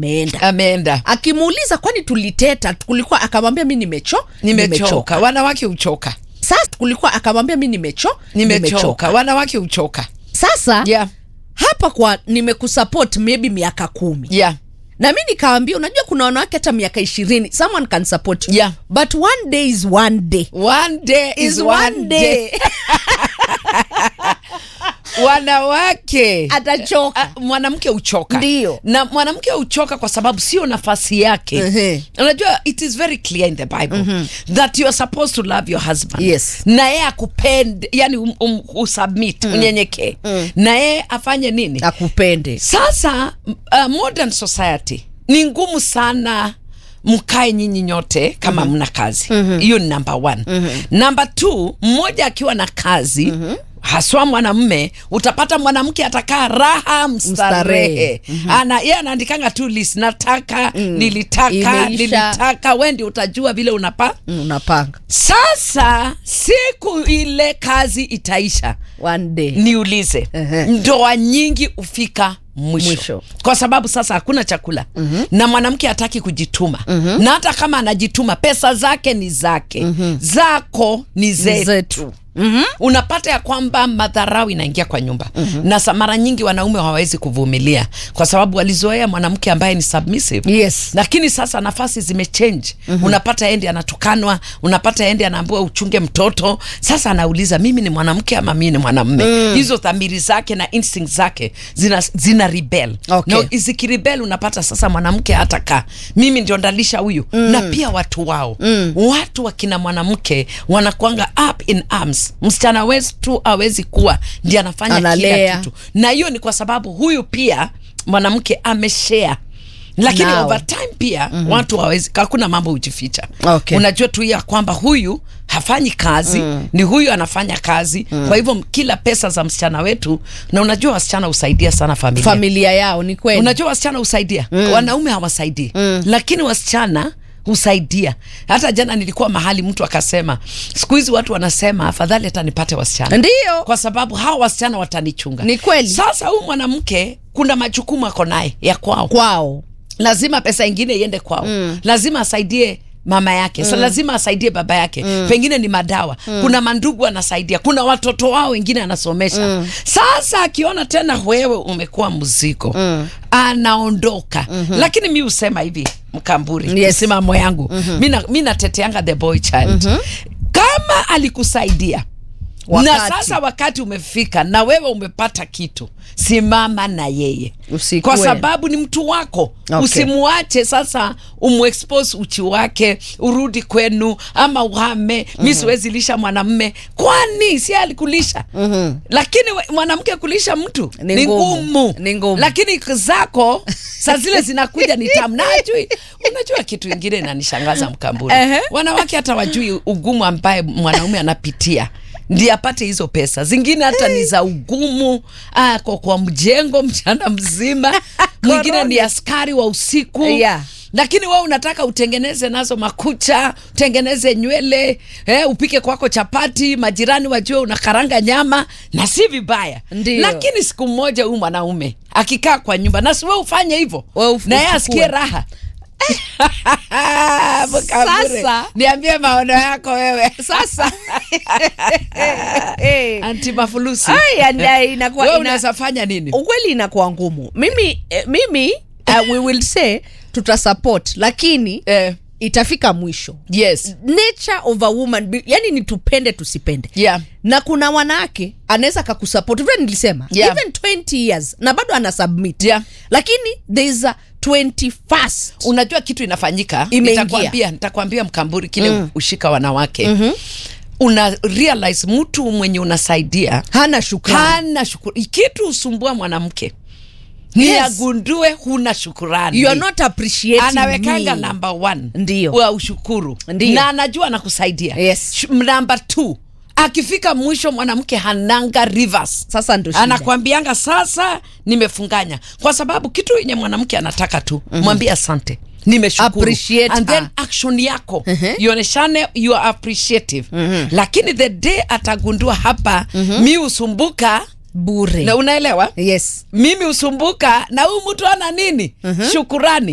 ameenda ameenda akimuuliza kwani tuliteta kulikuwa akamwambia mi nimecho nimechoka wanawake huchoka sasa kulikuwa akamwambia mi nimecho nimechoka wanawake huchoka sasa yeah. hapa kwa nimekusupport maybe miaka kumi yeah. na mi nikawambia unajua kuna wanawake hata miaka ishirini someone can support you Yeah. but one day is one day one day is, is one day, wanawake atachoka Ah, mwanamke huchoka Ndio. na mwanamke huchoka kwa sababu sio nafasi yake Ehe. unajua it is very clear in the bible that you are supposed to love your husband Yes. na yeye akupende yani um, um, usubmit unyenyekee na yeye afanye nini akupende sasa uh, modern society ni ngumu sana mkae nyinyi nyote kama mm-hmm. mna kazi hiyo ni number one mm-hmm. number two mmoja akiwa na kazi mm-hmm haswa mwanamme utapata mwanamke atakaa raha mstarehe Mstarehe. ana ye anaandikanga tu list nataka nilitaka Imeisha. nilitaka wendi utajua vile unapa Mm, unapanga sasa siku ile kazi itaisha one day niulize Ehe. ndoa nyingi hufika mwisho, Mwisho. kwa sababu sasa hakuna chakula mm-hmm. na mwanamke hataki kujituma mm-hmm. na hata kama anajituma pesa zake ni zake mm-hmm. zako ni zetu, zetu. Mm-hmm. unapata ya kwamba madharau inaingia kwa nyumba mm-hmm. na sa- mara nyingi wanaume hawawezi kuvumilia kwa sababu walizoea mwanamke ambaye ni submissive yes lakini sasa nafasi zimechange mm-hmm. unapata endi anatukanwa unapata endi anaambiwa uchunge mtoto sasa anauliza mimi ni mwanamke ama mimi ni mwanamme mm. hizo dhamiri zake na instinct zake zina, zina rebel Okay. na zikiribel unapata sasa mwanamke hata kaa mimi ndio ndalisha huyu mm. na pia watu wao mm. watu wakina mwanamke wanakwanga up in arms msichana wetu awezi kuwa ndi anafanya Analea. kila kitu na hiyo ni kwa sababu huyu pia mwanamke ameshare lakini Nao. over time pia mm-hmm. watu hawezi hakuna mambo hujificha Okay. unajua tu ya kwamba huyu hafanyi kazi mm. ni huyu anafanya kazi mm. kwa hivyo kila pesa za msichana wetu na unajua wasichana husaidia sana familia familia yao ni kweli unajua wasichana husaidia mm. wanaume hawasaidii mm. lakini wasichana husaidia hata jana nilikuwa mahali mtu akasema siku hizi watu wanasema afadhali hata nipate wasichana ndio kwa sababu hawa wasichana watanichunga Ni kweli. sasa huyu mwanamke kuna majukumu ako naye ya kwao kwao lazima pesa ingine iende kwao mm. lazima asaidie mama yake mm. so lazima asaidie baba yake mm. pengine ni madawa mm. kuna mandugu anasaidia kuna watoto wao wengine anasomesha mm. sasa akiona tena wewe umekuwa mzigo mm. anaondoka mm-hmm. lakini mi husema hivi mkamburi Yes. msimamo yangu mm-hmm. mi nateteanga the boy child mm-hmm. kama alikusaidia na Wakati. sasa wakati umefika na wewe umepata kitu simama na yeye Usikue. kwa sababu ni mtu wako Okay. usimuache sasa umwexpose uchi wake urudi kwenu ama uhame mm-hmm. mi siwezi lisha mwanamme kwani si alikulisha mm-hmm. lakini we- mwanamke kulisha mtu Ni ni ngumu. ngumu Ni ngumu. lakini zako saa zile zinakuja ni tamu na ajui unajua kitu ingine inanishangaza mkamburi Ehe. wanawake hata wajui ugumu ambaye mwanaume anapitia ndi apate hizo pesa zingine hata ni za ugumu ah, kwa, kwa mjengo mchana mzima mwingine ni askari wa usiku Yeah. lakini wewe unataka utengeneze nazo makucha utengeneze nywele eh, upike kwako chapati majirani wajue unakaranga nyama na si vibaya Ndio. lakini siku moja huyu mwanaume akikaa kwa nyumba na si wewe ufanye hivyo Wewe uf- na yeye uchukue. asikie raha Mkabure, Sasa- niambie maono yako wewe sasa Eh. antimafulusi Ai, anda- inakuwa- wewe ina- unaweza fanya nini ukweli inakuwa ngumu mimi eh, mimi uh, we will say tutasupport lakini eh, itafika mwisho yes nature of a woman be- yani ni tupende tusipende yeah na kuna wanawake anaweza kakusupport vile nilisema Yeah. even 20 years na bado ana submit Yeah. lakini there is a 21st unajua kitu inafanyika Imeingia. nitakwambia nitakwambia mkamburi kile mm. ushika wanawake mm-hmm. una realize mtu mwenye unasaidia hana shukrani hana shukurani kitu usumbua mwanamke ni Yes. agundue huna shukurani you are not appreciating anawekanga me. number one Ndio. wa ushukuru Ndio. na anajua anakusaidia Yes. Sh- number two akifika mwisho mwanamke hananga rivers sasa ndo shida. anakwambianga sasa nimefunganya kwa sababu kitu yenye mwanamke anataka tu mm-hmm. mwambie asante nimeshukuru Appreciate and then her. action yako Mhm. ioneshane you are appreciative lakini the day atagundua hapa mi husumbuka bure na unaelewa yes mimi husumbuka na huyu mtu ana nini shukurani